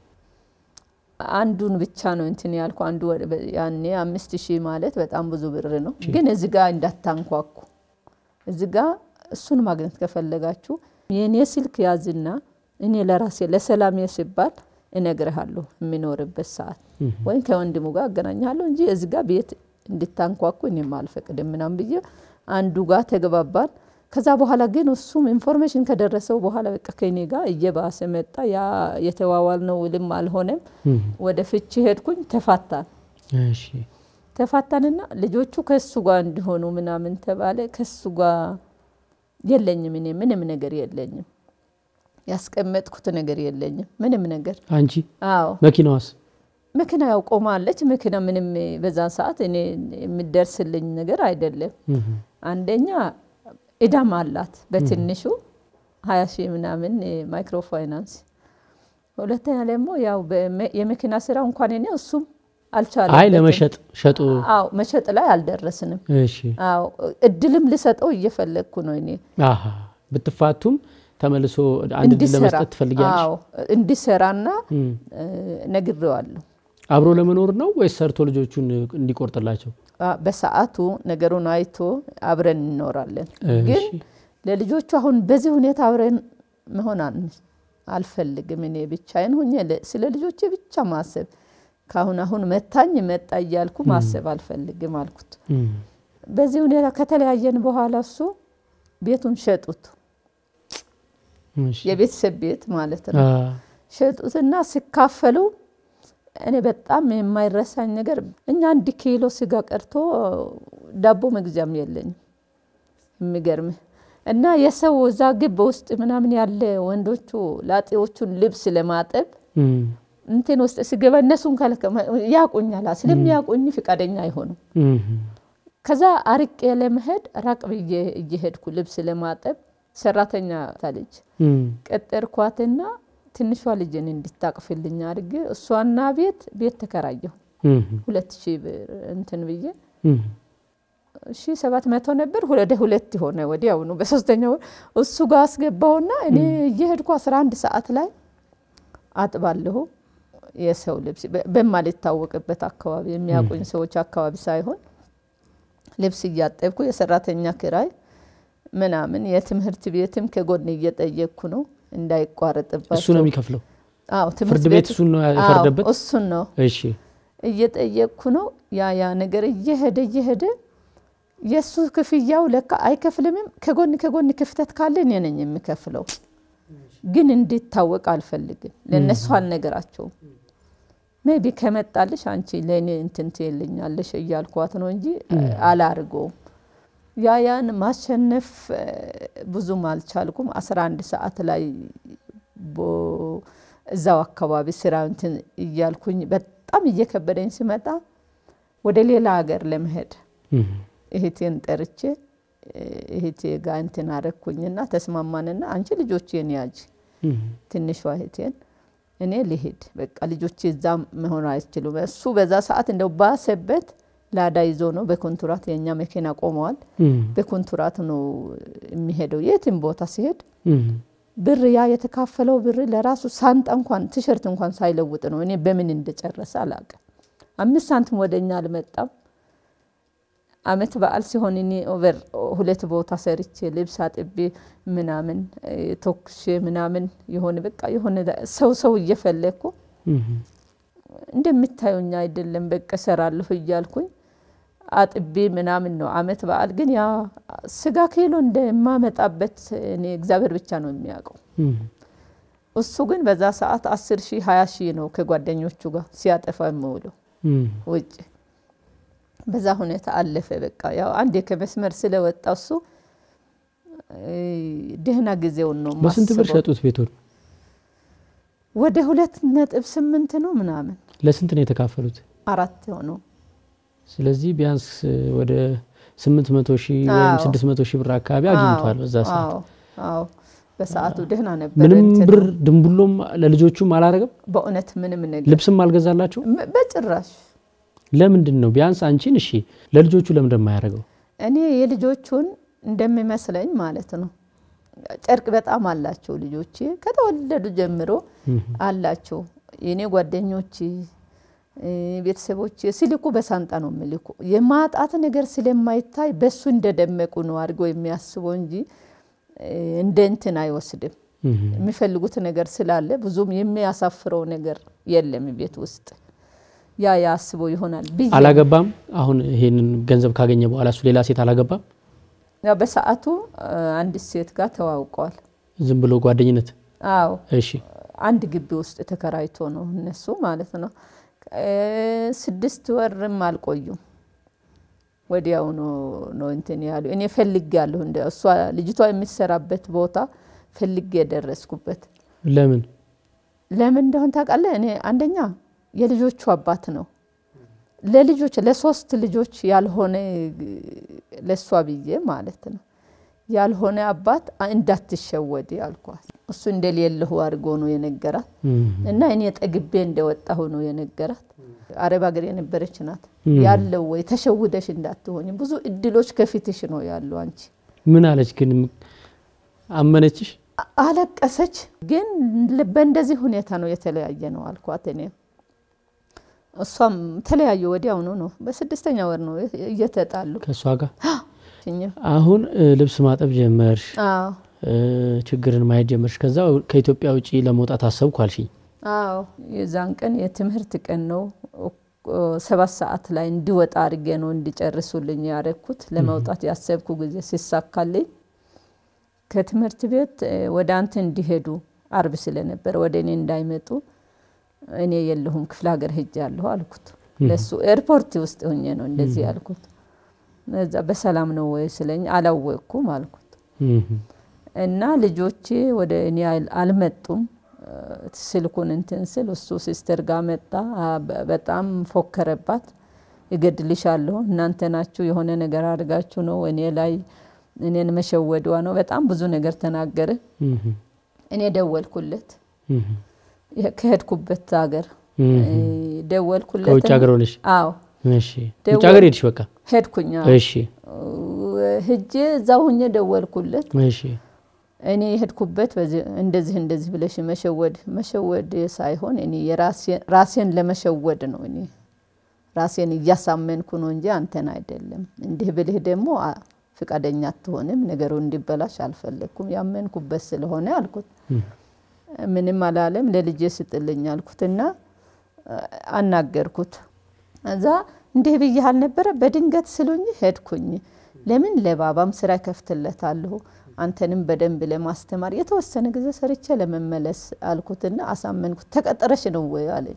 አንዱን ብቻ ነው እንትን ያልኩ አንዱ ወደ- በ- ያኔ አምስት ሺህ ማለት በጣም ብዙ ብር ነው። ግን እዚ ጋ እንዳታንኳኩ እዚ ጋ እሱን ማግኘት ከፈለጋችሁ የእኔ ስልክ ያዝና እኔ ለራሴ ለሰላሜ ሲባል እነግርሃለሁ የሚኖርበት ሰዓት ወይም ከወንድሙ ጋር አገናኛለሁ እንጂ እዚ ጋ ቤት እንድታንኳኩ እኔም አልፈቅድም ምናምን ብዬ አንዱ ጋር ተግባባን። ከዛ በኋላ ግን እሱም ኢንፎርሜሽን ከደረሰው በኋላ በቃ ከኔ ጋር እየባሰ መጣ። ያ የተዋዋልነው ውልም አልሆነም። እም። ወደ ፍቺ ሄድኩኝ። ተፋታን እሺ ተፋታንና ልጆቹ ከሱ ጋር እንዲሆኑ ምናምን ተባለ። ከሱ ጋር የለኝም እኔ ምንም ነገር የለኝም፣ ያስቀመጥኩት ነገር የለኝም ምንም ነገር። አንቺ አዎ መኪናዋስ? መኪና ያው ቆማለች። መኪና ምንም በዛን ሰዓት እኔ የሚደርስልኝ ነገር አይደለም። እም። አንደኛ እዳም አላት በትንሹ ሀያ ሺህ ምናምን ማይክሮ ፋይናንስ። ሁለተኛ ደግሞ ያው በመ- የመኪና ስራ እንኳን እኔ እሱም አልቻለም። አይ ለመሸጥ ሸጡ። አዎ መሸጥ ላይ አልደረስንም። እሺ አዎ እድልም ልሰጠው እየፈለግኩ ነው እኔ አሃ ብትፋቱም ተመልሶ አንድ ድል እንዲሰራ ለመስጠት ትፈልጊያለሽ? አዎ እንዲሰራና እም። እ፣ ነግሬዋለሁ። አብሮ ለመኖር ነው ወይስ ሰርቶ ልጆቹን እንዲቆርጥላቸው? አ፣ በሰዓቱ ነገሩን አይቶ አብረን እንኖራለን። ግን እሺ። ለልጆቹ አሁን በዚህ ሁኔታ አብረን መሆን አን- አልፈልግም። እኔ ብቻዬን ሁኜ ለ- ስለ ልጆቼ ብቻ ማሰብ ካሁን አሁን መታኝ መጣ እያልኩ ማሰብ አልፈልግም አልኩት። እም። በዚህ ሁኔታ ከተለያየን በኋላ እሱ ቤቱን ሸጡት፣ እሺ። የቤተሰብ ቤት ማለት ነው። አ፣ ሸጡትና ሲካፈሉ እኔ በጣም የማይረሳኝ ነገር እኛ አንድ ኪሎ ስጋ ቀርቶ ዳቦ መግዣም የለኝም። የሚገርምህ እና የሰው እዛ ግብ ውስጥ ምናምን ያለ ወንዶቹ ላጤዎቹን ልብስ ለማጠብ እም። እንትን ውስጥ ስገባ እነሱን ከለከ ያቁኛላ ስለሚያቁኝ ፍቃደኛ አይሆኑም። እም። ከዛ አርቄ ለመሄድ ራቅ ብዬ እየሄድኩ ልብስ ለማጠብ ሰራተኛ ልጅ እም። ቀጠርኳትና ትንሿ ልጅን እንድታቅፍልኝ አድርጌ እሷና ቤት ቤት ተከራየሁ እም። ሁለት ሺህ ብር እንትን ብዬ ሺ ሰባት መቶ ነበር ወደ ሁለት ሆነ ወዲያውኑ በሶስተኛው እሱ ጋር አስገባውና እኔ እየሄድኩ አስራ አንድ ሰዓት ላይ አጥባለሁ የሰው ልብስ በማልታወቅበት አካባቢ የሚያውቁኝ ሰዎች አካባቢ ሳይሆን ልብስ እያጠብኩ የሰራተኛ ክራይ ምናምን የትምህርት ቤትም ከጎን እየጠየቅኩ ነው እንዳይቋረጥባቸው እሱ ነው የሚከፍለው አዎ ፍርድ ቤት እሱን ነው የፈረደበት እሱን ነው እሺ እየጠየቅኩ ነው ያ ያ ነገር እየሄደ እየሄደ የእሱ ክፍያው ለካ አይከፍልምም ከጎን ከጎን ክፍተት ካለ እኔ ነኝ የምከፍለው ግን እንዲታወቅ አልፈልግም ለእነሱ አልነገራቸውም ሜቢ ከመጣልሽ አንቺ ለእኔ እንትን ትልኛለሽ እያልኳት ነው እንጂ አላርገውም ያ ያን ማሸነፍ ብዙም አልቻልኩም አስራ አንድ ሰዓት ላይ እዛው አካባቢ ስራ እንትን እያልኩኝ በጣም እየከበደኝ ሲመጣ ወደ ሌላ ሀገር ለመሄድ እህቴን ጠርቼ እህቴ ጋር እንትን አረኩኝና ተስማማንና አንቺ ልጆቼን ያጅ ትንሿ እህቴን እኔ ልሄድ በቃ ልጆቼ እዛ መሆን አይችሉም። እሱ በዛ ሰዓት እንደው ባሰበት ላዳ ይዞ ነው በኮንትራት የእኛ መኪና ቆመዋል። በኮንትራት ነው የሚሄደው የትም ቦታ ሲሄድ ብር ያ የተካፈለው ብር ለራሱ ሳንጣ እንኳን ቲሸርት እንኳን ሳይለውጥ ነው። እኔ በምን እንደጨረሰ አላውቅም። አምስት ሳንቲም ወደ እኛ አልመጣም። አመት በዓል ሲሆን እኔ ኦቨር ሁለት ቦታ ሰርቼ ልብስ አጥቤ ምናምን ተኩሼ ምናምን የሆነ በቃ የሆነ ሰው ሰው እየፈለግኩ እንደምታዩኝ አይደለም በቃ እሰራለሁ እያልኩኝ አጥቤ ምናምን ነው። አመት በዓል ግን ያ ስጋ ኪሎ እንደማመጣበት እኔ እግዚአብሔር ብቻ ነው የሚያውቀው። እሱ ግን በዛ ሰዓት አስር ሺህ ሀያ ሺህ ነው ከጓደኞቹ ጋር ሲያጠፋ የምውለው ውጭ በዛ ሁኔታ አለፈ። በቃ ያው አንዴ ከመስመር ስለወጣ እሱ ደህና ጊዜውን ነው በስንት ብር ሸጡት ቤቱን? ወደ ሁለት ነጥብ ስምንት ነው ምናምን። ለስንት ነው የተካፈሉት? አራት ሆነው። ስለዚህ ቢያንስ ወደ ስምንት መቶ ሺህ ወይም ስድስት መቶ ሺህ ብር አካባቢ አግኝቷል በዛ ሰዓት። አዎ በሰዓቱ ደህና ነበር። ምንም ብር ድንቡሎም ለልጆቹም አላረገም። በእውነት ምንም ነገር ልብስም አልገዛላቸው በጭራሽ። ለምንድን ነው ቢያንስ አንቺን እሺ፣ ለልጆቹ ለምንድን የማያደርገው? እኔ የልጆቹን እንደሚመስለኝ ማለት ነው ጨርቅ በጣም አላቸው ልጆቼ ከተወለዱ ጀምሮ አላቸው። የእኔ ጓደኞች ቤተሰቦች ሲልኩ በሳንጣ ነው የሚልኩ። የማጣት ነገር ስለማይታይ በሱ እንደደመቁ ነው አድርገው የሚያስበው እንጂ እንደ እንትን አይወስድም። የሚፈልጉት ነገር ስላለ ብዙም የሚያሳፍረው ነገር የለም ቤት ውስጥ ያ ያስበው ይሆናል ብዬ አላገባም። አሁን ይሄንን ገንዘብ ካገኘ በኋላ እሱ ሌላ ሴት አላገባም። ያው በሰዓቱ አንድ ሴት ጋር ተዋውቀዋል። ዝም ብሎ ጓደኝነት። አዎ እሺ አንድ ግቢ ውስጥ ተከራይቶ ነው እነሱ ማለት ነው። ስድስት ወርም አልቆዩም። ወዲያው ነው እንትን ያሉ። እኔ ፈልጌ ያለሁ እንደ እሷ ልጅቷ የሚሰራበት ቦታ ፈልጌ የደረስኩበት። ለምን ለምን እንደሆን ታውቃለህ? እኔ አንደኛ የልጆቹ አባት ነው። ለልጆች ለሶስት ልጆች ያልሆነ ለእሷ ብዬ ማለት ነው ያልሆነ አባት እንዳትሸወድ ያልኳት። እሱ እንደሌለሁ አድርጎ ነው የነገራት እና እኔ ጠግቤ እንደወጣሁ ነው የነገራት። አረብ ሀገር የነበረች ናት ያለው ወይ ተሸውደሽ እንዳትሆኝ ብዙ እድሎች ከፊትሽ ነው ያሉ። አንቺ ምን አለች ግን? አመነችሽ? አለቀሰች። ግን በእንደዚህ ሁኔታ ነው የተለያየ ነው አልኳት። እኔ እሷም ተለያዩ። ወዲያውኑ ነው በስድስተኛ ወር ነው እየተጣሉ ከእሷ ጋር። አሁን ልብስ ማጠብ ጀመርሽ፣ ችግርን ማየት ጀመርሽ። ከዛ ከኢትዮጵያ ውጭ ለመውጣት አሰብኩ አልሽኝ። አዎ የዛን ቀን የትምህርት ቀን ነው። ሰባት ሰዓት ላይ እንዲወጣ አድርጌ ነው እንዲጨርሱልኝ ያረኩት። ለመውጣት ያሰብኩ ጊዜ ሲሳካልኝ ከትምህርት ቤት ወደ አንተ እንዲሄዱ አርብ ስለነበረ ወደ እኔ እንዳይመጡ እኔ የለሁም ክፍለ ሀገር ሄጃለሁ አልኩት። ለሱ ኤርፖርት ውስጥ ሆኜ ነው እንደዚህ ያልኩት። እዛ በሰላም ነው ወይ ስለኝ አላወቅኩም አልኩት። እና ልጆቼ ወደ እኔ አልመጡም። ስልኩን እንትን ስል እሱ ሲስተር ጋር መጣ። በጣም ፎከረባት። እገድልሻለሁ፣ እናንተ ናችሁ የሆነ ነገር አድርጋችሁ ነው እኔ ላይ እኔን መሸወዷ ነው። በጣም ብዙ ነገር ተናገረ። እኔ ደወልኩለት ከሄድኩበት ሀገር ደወልኩለት። ከውጭ ሀገር ሆነሽ? አዎ እሺ ውጭ ሀገር ሄድሽ? በቃ ሄድኩኛ። እሺ ሂጄ እዛው ሁኜ ደወልኩለት። እሺ እኔ የሄድኩበት እንደዚህ እንደዚህ ብለሽ መሸወድ መሸወድ ሳይሆን እኔ ራሴን ለመሸወድ ነው። እኔ ራሴን እያሳመንኩ ነው እንጂ አንተን አይደለም። እንዲህ ብልህ ደግሞ ፍቃደኛ አትሆንም። ነገሩ እንዲበላሽ አልፈለግኩም። ያመንኩበት ስለሆነ አልኩት። ምንም አላለም። ለልጄ ስጥልኝ አልኩትና አናገርኩት። እዛ እንዲህ ብዬህ አልነበረ በድንገት ስሉኝ ሄድኩኝ። ለምን ለባባም ስራ ከፍትለታለሁ አንተንም በደንብ ለማስተማር የተወሰነ ጊዜ ሰርቼ ለመመለስ አልኩትና አሳመንኩት። ተቀጠረሽ ነው ወይ አለኝ።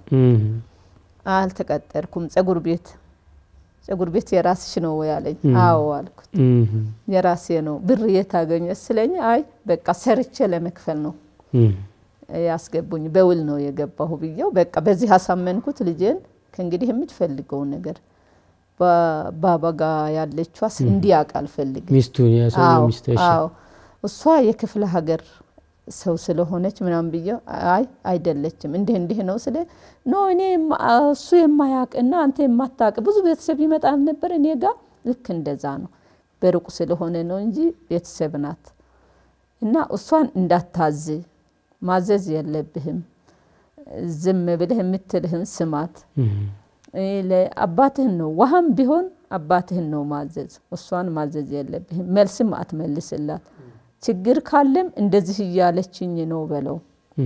አልተቀጠርኩም። ጸጉር ቤት ጸጉር ቤት የራስሽ ነው ወይ አለኝ። አዎ አልኩት። የራሴ ነው። ብር የት አገኘ ስለኝ፣ አይ በቃ ሰርቼ ለመክፈል ነው ያስገቡኝ፣ በውል ነው የገባሁ ብዬው በቃ በዚህ አሳመንኩት ልጄን። ከእንግዲህ የምትፈልገው ነገር ባባ ጋ ያለችዋ እንዲያውቅ አልፈልግም። ሚስቱን ሚስት አዎ እሷ የክፍለ ሀገር ሰው ስለሆነች ምናምን ብዬ አይ አይደለችም፣ እንዲህ እንዲህ ነው ስለ ኖ እኔ እሱ የማያውቅና አንተ የማታውቅ ብዙ ቤተሰብ ይመጣል ነበር እኔ ጋ ልክ እንደዛ ነው። በሩቁ ስለሆነ ነው እንጂ ቤተሰብ ናት። እና እሷን እንዳታዝ ማዘዝ የለብህም ዝም ብለህ የምትልህን ስማት። አባትህን ነው ውሃም ቢሆን አባትህን ነው ማዘዝ፣ እሷን ማዘዝ የለብህም። መልስም አትመልስላት። ችግር ካለም እንደዚህ እያለችኝ ነው በለው።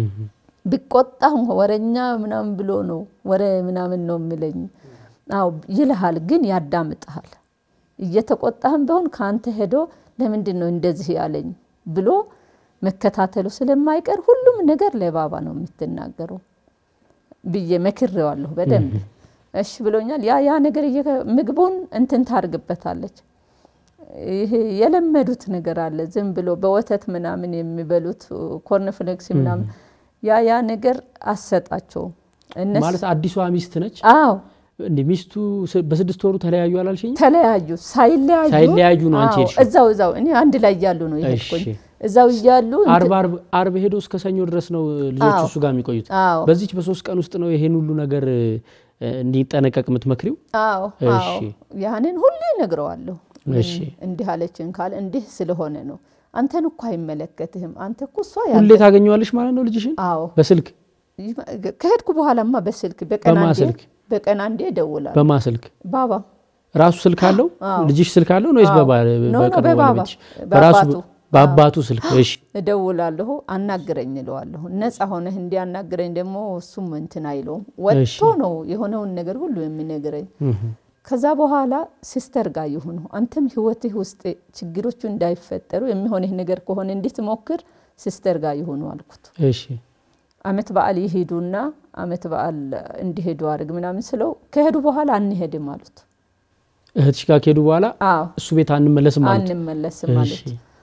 ቢቆጣህ ወረኛ ምናምን ብሎ ነው ወረ ምናምን ነው የሚለኝ። አዎ ይልሃል፣ ግን ያዳምጥሃል። እየተቆጣህም ቢሆን ከአንተ ሄዶ ለምንድን ነው እንደዚህ ያለኝ ብሎ መከታተሉ ስለማይቀር ሁሉም ነገር ለባባ ነው የምትናገረው ብዬ መክሬዋለሁ በደንብ። እሺ ብሎኛል። ያ ያ ነገር ምግቡን እንትን ታርግበታለች። ይሄ የለመዱት ነገር አለ። ዝም ብሎ በወተት ምናምን የሚበሉት ኮርንፍሌክስ ምናምን ያ ያ ነገር አሰጣቸው። ማለት አዲሷ ሚስት ነች። አዎ እንደ ሚስቱ በስድስት ወሩ ተለያዩ አላልሽኝ? ተለያዩ። ሳይለያዩ ሳይለያዩ ነው አንቺ ሄድሽው? እዛው እዛው እኔ አንድ ላይ እያሉ ነው የሄድኩኝ። እዛው እያሉ አርብ አርብ ሄዶ እስከ ሰኞ ድረስ ነው ልጆቹ እሱ ጋር የሚቆዩት። አዎ በዚች በሶስት ቀን ውስጥ ነው ይሄን ሁሉ ነገር እንዲጠነቀቅ የምትመክሪው? አዎ አዎ ያንን ሁሉ እነግረዋለሁ። እሺ እንዲህ አለችን ካለ እንዲህ ስለሆነ ነው። አንተን እኮ አይመለከትህም። አንተ እኮ እሷ ሁሌ ታገኘዋለሽ ማለት ነው ልጅሽን? አዎ በስልክ ከሄድኩ በኋላማ በስልክ በቀን በማ አንዴ ስልክ? በቀን አንዴ እደውላለሁ። በማ ስልክ? ባባ ራሱ ስልክ አለው? ልጅሽ ስልክ አለው ነው ወይስ አዎ። በባ- ኖ፣ ኖ፣ በቀድሞ በባባ። ባለቤትሽ? በራሱ በአባቱ። በአባቱ ስልክ። እሺ እደውላለሁ፣ አናግረኝ እለዋለሁ። ነፃ ሆነህ እንዲያናግረኝ ደግሞ እሱም እንትን አይለውም። ወጥቶ ነው የሆነውን ነገር ሁሉ የሚነግረኝ። ከዛ በኋላ ሲስተር ጋር ይሁኑ አንተም ህይወትህ ውስጥ ችግሮቹ እንዳይፈጠሩ የሚሆንህ ነገር ከሆነ እንድትሞክር ሲስተር ጋር ይሁኑ አልኩት። እሺ አመት በዓል ይሄዱና አመት በዓል እንዲሄዱ አድርግ ምናምን ስለው ከሄዱ በኋላ አንሄድም አሉት። እህትሽ ጋር ከሄዱ በኋላ አዎ እሱ ቤት አንመለስም ማለት አንመለስም እሺ ማለት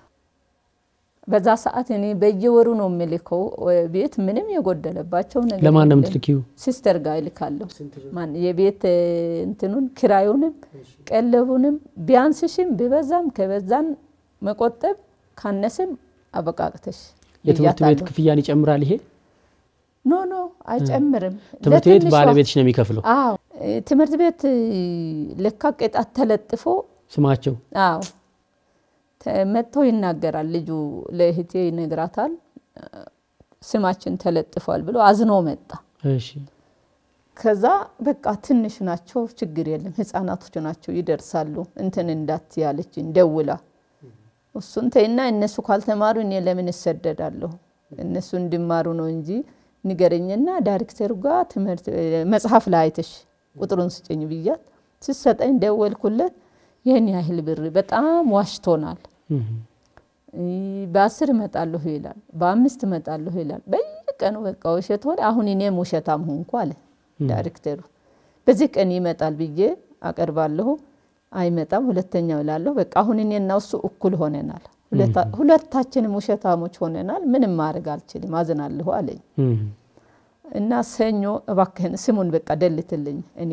በዛ ሰዓት እኔ በየወሩ ነው የምልከው ቤት ምንም የጎደለባቸው ነገር ለማን ነው የለም። የምትልኪው? ሲስተር ጋር ይልካለሁ። ማን የቤት እ, እንትኑን ኪራዩንም ቀለቡንም ቢያንስሽም ቢበዛም ከበዛን መቆጠብ ካነስም አበቃቅተሽ የትምህርት ቤት ብያታለሁ። ክፍያን ይጨምራል ይሄ? ኖ ኖ አይጨምርም። ትምህርት ቤት ለትንሿ- ባለቤትሽ ነው የሚከፍለው አዎ እ, ትምህርት ቤት እ, ለካ ቅጣት ተለጥፎ ስማቸው? አዎ ተ- መጥቶ ይናገራል። ልጁ ለእህቴ ይነግራታል። ስማችን ተለጥፏል ብሎ አዝኖ መጣ። እሺ ከዛ በቃ ትንሽ ናቸው፣ ችግር የለም ህፃናቶች ናቸው ይደርሳሉ፣ እንትን እንዳት ያለችን ደውላ እሱን ተይና እነሱ ካልተማሩ እኔ ለምን እሰደዳለሁ? እነሱ እንዲማሩ ነው እንጂ ንገረኝና ዳይሬክተሩ ጋር ትምህርት መጽሐፍ ላይ አይተሽ ቁጥሩን ስጭኝ ብያት ስሰጠኝ ደወልኩለት። ይህን ያህል ብር በጣም ዋሽቶናል። እህ። በአስር እመጣለሁ ይላል፣ በአምስት እመጣለሁ ይላል። በየቀኑ በቃ ውሸት ሆነ። አሁን እኔም ውሸታም ሆንኩ አለ ዳይሬክተሩ። በዚህ ቀን ይመጣል ብዬ አቀርባለሁ፣ አይመጣም። ሁለተኛው እላለሁ። በቃ አሁን እኔና እሱ እኩል ሆነናል፣ ሁለታ- ሁለታችንም ውሸታሞች ሆነናል። ምንም ማድረግ አልችልም፣ አዝናለሁ አለኝ እህ። እና ሰኞ እባክህን ስሙን በቃ ደልትልኝ እኔ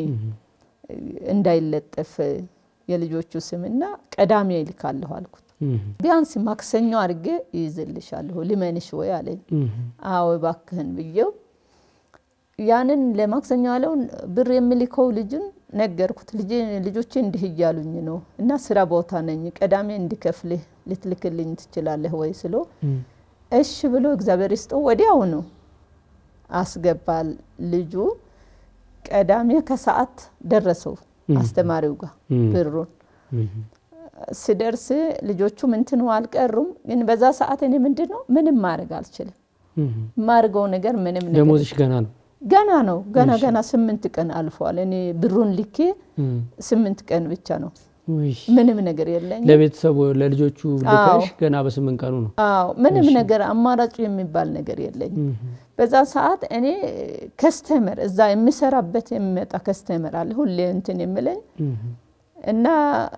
እንዳይለጠፍ የልጆቹ ስምና ቀዳሚ ይልካለሁ አልኩት። እህ። ቢያንስ ማክሰኞ አድርጌ ይይዝልሻለሁ ልመንሽ ወይ አለኝ። እህ። አዎ እባክህን ብዬው ያንን ለማክሰኞ ያለውን ብር የሚልከው ልጁን ነገርኩት። ልጆቼ እንዲህ እያሉኝ ነው እና ስራ ቦታ ነኝ፣ ቀዳሜ እንዲከፍልህ ልትልክልኝ ትችላለህ ወይ ስሎ እሺ ብሎ እግዚአብሔር ይስጠው ወዲያውኑ አስገባል። ልጁ ቀዳሜ ከሰዓት ደረሰው አስተማሪው ጋር ብሩን ስደርስ ልጆቹ ምንትኑ አልቀሩም። ግን በዛ ሰዓት እኔ ምንድን ነው ምንም ማድረግ አልችልም። የማድርገው ነገር ምንም ነገር ደሞዝሽ ገና ነው ገና ነው ገና ገና ስምንት ቀን አልፏል። እኔ ብሩን ልኬ ስምንት ቀን ብቻ ነው ምንም ነገር የለኝም። ለቤተሰቡ ለልጆቹ ልከሽ ገና በስምንት ቀኑ ነው። አዎ ምንም ነገር አማራጩ የሚባል ነገር የለኝም። በዛ ሰዓት እኔ ከስተመር እዛ የሚሰራበት የሚመጣ ከስተመር አለ ሁሌ እንትን የምለኝ እና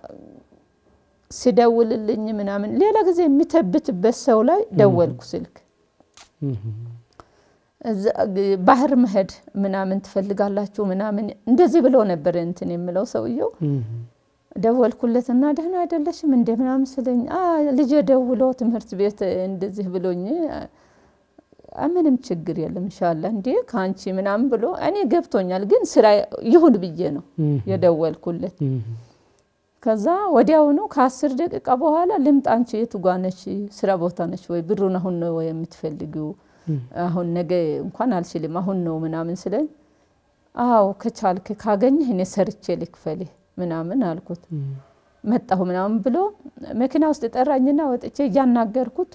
ሲደውልልኝ ምናምን ሌላ ጊዜ የሚተብትበት ሰው ላይ ደወልኩ ስልክ ባህር መሄድ ምናምን ትፈልጋላችሁ ምናምን እንደዚህ ብሎ ነበር እንትን የምለው ሰውየው ደወልኩለትና ደህና አይደለሽም እንደ ምናምን ስለኝ ልጄ ደውሎ ትምህርት ቤት እንደዚህ ብሎኝ ምንም ችግር የለም እንሻላ እንዴ ከአንቺ ምናምን ብሎ እኔ ገብቶኛል፣ ግን ስራ ይሁን ብዬ ነው የደወልኩለት። ከዛ ወዲያውኑ ከአስር ደቂቃ በኋላ ልምጣ፣ አንቺ የቱ ጋ ነሽ? ስራ ቦታ ነች ወይ? ብሩን አሁን ነው ወይ የምትፈልጊው? አሁን ነገ እንኳን አልችልም አሁን ነው ምናምን ስለኝ፣ አዎ ከቻልክ ካገኘህ እኔ ሰርቼ ልክፈልህ ምናምን አልኩት። መጣሁ ምናምን ብሎ መኪና ውስጥ ጠራኝና ወጥቼ እያናገርኩት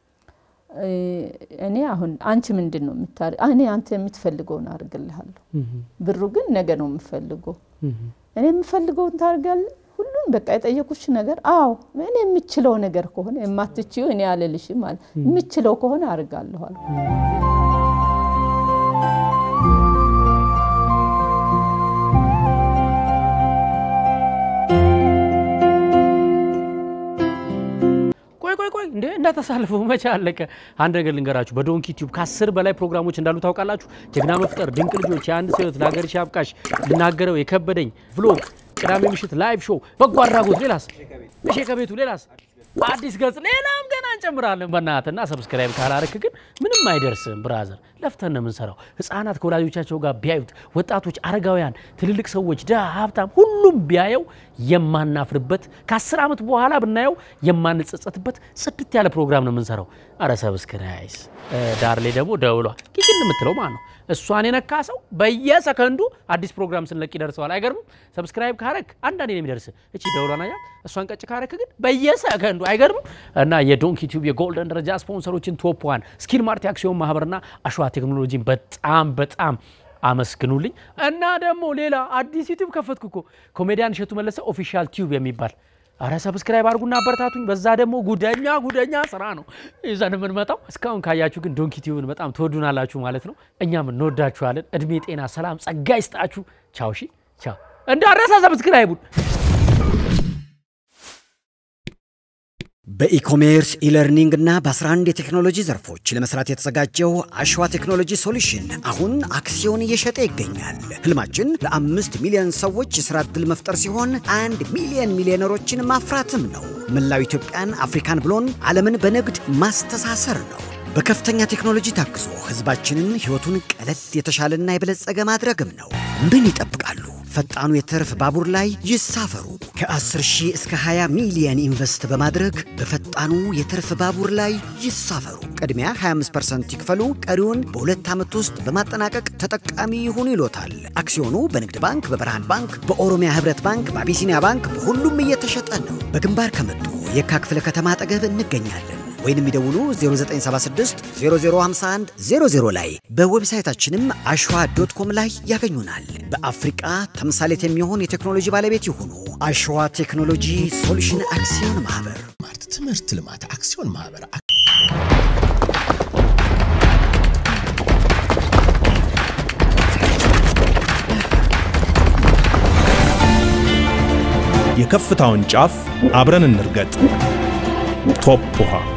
እኔ አሁን አንቺ ምንድን ነው የምታር እኔ አንተ የምትፈልገውን አድርግልሃለሁ፣ ብሩ ግን ነገ ነው የምፈልገው። እኔ የምፈልገውን ታደርጋለህ ሁሉም በቃ የጠየቁሽ ነገር አዎ፣ እኔ የምችለው ነገር ከሆነ የማትችዩ እኔ አልልሽም ማለት የምችለው ከሆነ አድርጋለሁ አልኩ። እንዴ እንዳታሳልፉ መቼ አለቀ። አንድ ነገር ልንገራችሁ፣ በዶንኪ ቲዩብ ከአስር በላይ ፕሮግራሞች እንዳሉ ታውቃላችሁ። ጀግና መፍጠር፣ ድንቅ ልጆች፣ የአንድ ሰው ህይወት፣ ለሀገርሽ አብቃሽ፣ ልናገረው የከበደኝ፣ ቭሎግ፣ ቅዳሜ ምሽት ላይቭ ሾው፣ በጎ አድራጎት፣ ሌላስ ምሽ ከቤቱ ሌላስ አዲስ ገጽ ሌላም ገና እንጨምራለን። በእናትና ሰብስክራይብ ካላረክ ግን ምንም አይደርስም። ብራዘር ለፍተን ነው የምንሰራው። ህፃናት ከወላጆቻቸው ጋር ቢያዩት፣ ወጣቶች፣ አረጋውያን፣ ትልልቅ ሰዎች፣ ድሃ፣ ሀብታም፣ ሁሉም ቢያየው የማናፍርበት ከአስር ዓመት በኋላ ብናየው የማንጸጸትበት ጽድት ያለ ፕሮግራም ነው የምንሰራው። አረ ሰብስክራይስ ዳር ላይ ደግሞ ደውሏ ኪችን የምትለው ማለት ነው። እሷን የነካ ሰው በየሰከንዱ አዲስ ፕሮግራም ስንለቅ ይደርሰዋል። አይገርምም? ሰብስክራይብ ካረክ አንዳንዴ ነው የሚደርስ። እቺ ደውሏን አያ እሷን ቀጭ ካረክ ግን በየሰከንዱ አይገርምም? እና የዶንኪ ቲዩብ የጎልደን ደረጃ ስፖንሰሮችን ቶፕ ዋን ስኪል ማርት አክሲዮን ማህበርና አሸዋ ቴክኖሎጂን በጣም በጣም አመስግኑልኝ። እና ደግሞ ሌላ አዲስ ዩቲዩብ ከፈትኩ እኮ ኮሜዲያን እሸቱ መለሰ ኦፊሻል ቲዩብ የሚባል አረ ሰብስክራይብ አድርጉና አበረታቱኝ። በዛ ደግሞ ጉደኛ ጉደኛ ስራ ነው ይዘን የምንመጣው። እስካሁን ካያችሁ ግን ዶንኪ ቲዩብን በጣም ትወዱናላችሁ ማለት ነው። እኛም እንወዳችኋለን። እድሜ፣ ጤና፣ ሰላም፣ ጸጋ ይስጣችሁ። ቻው። ሺ ቻው። እንዳረሳ ሰብስክራይቡን በኢኮሜርስ ኢለርኒንግ እና በ11 የቴክኖሎጂ ዘርፎች ለመስራት የተዘጋጀው አሸዋ ቴክኖሎጂ ሶሉሽን አሁን አክሲዮን እየሸጠ ይገኛል። ህልማችን ለአምስት ሚሊዮን ሰዎች የሥራ ዕድል መፍጠር ሲሆን አንድ ሚሊዮን ሚሊዮነሮችን ማፍራትም ነው። መላው ኢትዮጵያን፣ አፍሪካን ብሎን ዓለምን በንግድ ማስተሳሰር ነው። በከፍተኛ ቴክኖሎጂ ታግዞ ህዝባችንን ሕይወቱን ቀለል የተሻለና የበለጸገ ማድረግም ነው። ምን ይጠብቃሉ? ፈጣኑ የትርፍ ባቡር ላይ ይሳፈሩ። ከ10 ሺህ እስከ 20 ሚሊየን ኢንቨስት በማድረግ በፈጣኑ የትርፍ ባቡር ላይ ይሳፈሩ። ቅድሚያ 25% ይክፈሉ፣ ቀሪውን በሁለት ዓመት ውስጥ በማጠናቀቅ ተጠቃሚ ይሁኑ ይሎታል። አክሲዮኑ በንግድ ባንክ፣ በብርሃን ባንክ፣ በኦሮሚያ ህብረት ባንክ፣ በአቢሲኒያ ባንክ በሁሉም እየተሸጠ ነው። በግንባር ከመጡ የካ ክፍለ ከተማ አጠገብ እንገኛለን ወይንም ይደውሉ 0976 0051 00 ላይ በዌብሳይታችንም አሸዋ ዶት ኮም ላይ ያገኙናል። በአፍሪቃ ተምሳሌት የሚሆን የቴክኖሎጂ ባለቤት ይሁኑ። አሸዋ ቴክኖሎጂ ሶሉሽን አክሲዮን ማህበር ማርት ትምህርት ልማት አክሲዮን ማህበር የከፍታውን ጫፍ አብረን እንርገጥ። ቶፕ ውሃ